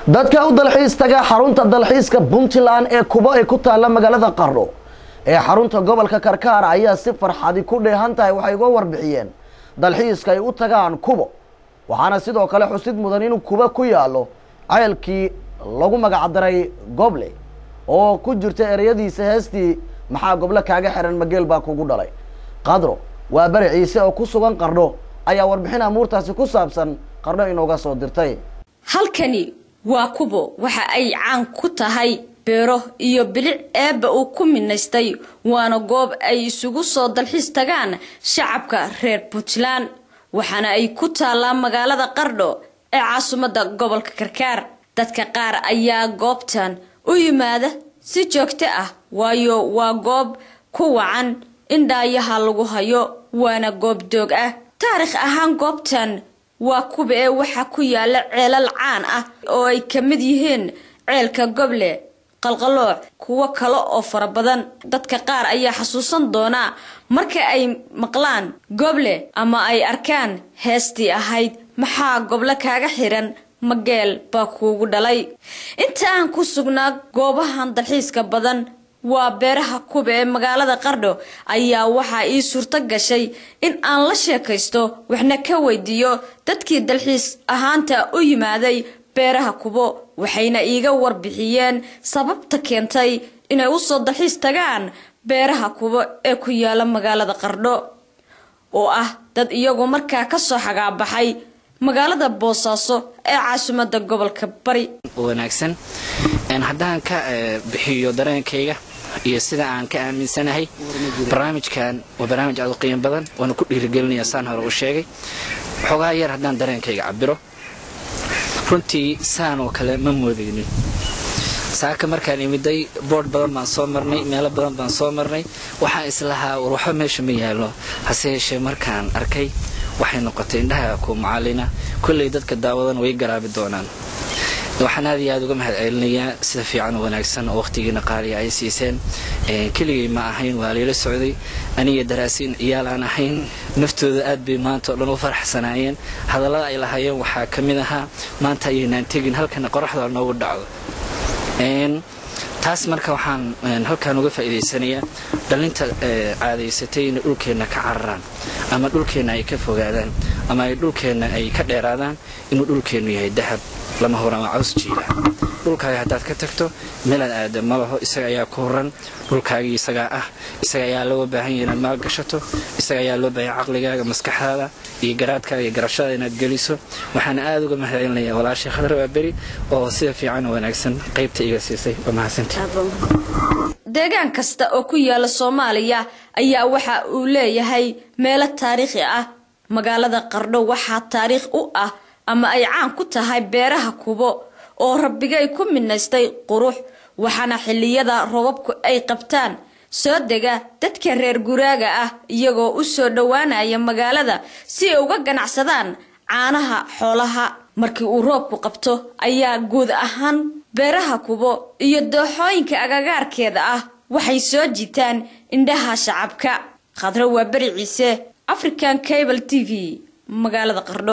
dadka u dalxiis taga xarunta dalxiiska puntland ee kubo ay ku taalla magaalada qardho ee xarunta gobolka karkaar ayaa si farxadi ku dheehan tahay waxay uga warbixiyeen dalxiiska ay u tagaan kubo waxaana sidoo kale xusid mudan inuu kubo ku yaallo ceelkii lagu magacdaray goble oo ku jirta ereyadiisa heestii maxaa goble kaaga xiran mageel baa kugu dhalay qadro waa beri ciise oo ku sugan qardho ayaa warbixin amuurtaasi ku saabsan qardho inooga soo dirtay halkani waa kubo waxa ay caan ku tahay beero iyo bilic eebba uu ku minaystay waana goob ay isugu soo dalxiis tagaan shacabka reer puntland waxaana ay ku taallaa magaalada qardho ee caasimadda gobolka karkaar dadka qaar ayaa goobtan u yimaada si joogto ah waayo waa goob ku wacan in dhaayaha lagu hayo waana goob doog ah taarikh ahaan goobtan waa kuba ee waxaa ku yaala ceelal caan ah oo ay ka mid yihiin ceelka goble qalqalooc kuwo kale oo fara badan dadka qaar ayaa xasuusan doonaa marka ay maqlaan goble ama ay arkaan heestii ahayd maxaa goble kaaga xiran mageel baa kuugu dhalay inta aan ku sugnaa goobahan dalxiiska badan waa beeraha kuba ee magaalada qardho ayaa waxaa ii suurto gashay in aan la sheekaysto waxna ka weydiiyo dadkii dalxiis ahaanta u yimaaday beeraha kubo waxayna iiga warbixiyeen sababta keentay inay usoo dalxiis tagaan beeraha kubo ee ku yaala magaalada qardho oo ah dad iyagu markaa kasoo xagaabaxay magaalada boosaaso ee caasimada gobolka bari wanaagsan haddaan ka bixiyo dareenkayga iyo sida aan ka aaminsanahay barnaamijkan waa barnaamij aad u qiimo badan waana ku dhiirigelinaya saan hore u sheegay waxoogaa yar haddaan dareenkayga cabiro runtii saan oo kale ma moodaynin saaka markaan imiday boodh badan baan soo marnay meelo badan baan soo marnay waxaan islahaa war waxba meesha ma yaallo hase yeeshee markaan arkay waxay noqotay indhaha ku macalina kolley dadka daawadan way garaabi doonaan waxaan aad iyo aad uga mahad celinayaa sida fiican oo wanaagsan oo wakhtigiina qaaliya ay siiseen keligay ma ahayn waa layla socday aniga daraasiin ciyaal aan ahayn naftooda aad bay maanta oo dhan u faraxsanaayeen hadallada ay lahaayeen waxaa ka mid ahaa maanta ayaynaan tegin halkana qoraxda noogu dhacdo taas marka waxaan halkaan uga faa'iidaysanayaa dhallinta caadaysatay inay dhulkeenna ka cararaan ama dhulkeenna ay ka fogaadaan ama ay dhulkeenna ay ka dheeraadaan inuu dhulkeennu yahay dahab lama horama caws jiila dhulkaaga haddaad ka tagto meelaad aada ma laho isaga ayaa ku horan dhulkaagii isagaa ah isaga ayaa looga baahan yahay inaad maal gashato isaga ayaa loo baahanya caqligaaga maskaxdaada iyo garaadkaaga iyo garashada inaad geliso waxaana aada uga mahadcelinayaa walaashay khadar waa beri oo sida fiican oo wanaagsan qaybta iga siisay waa mahadsanti deegaan kasta oo ku yaala soomaaliya ayaa waxa uu leeyahay meelo taariikhi ah magaalada qardho waxaa taariikh u ah ama ay caan ku tahay beeraha kubo oo rabbigay ku minaystay qurux waxaana xilliyada robabku ay qabtaan soo dega dadka reer guraaga ah iyagoo u soo dhowaanaya magaalada si ay uga ganacsadaan caanaha xoolaha markii uu roobku qabto ayaa guud ahaan beeraha kubo iyo dooxooyinka agagaarkeeda ah waxay soo jiitaan indhaha shacabka khadro waa beri ciise african cable t v magaalada qardho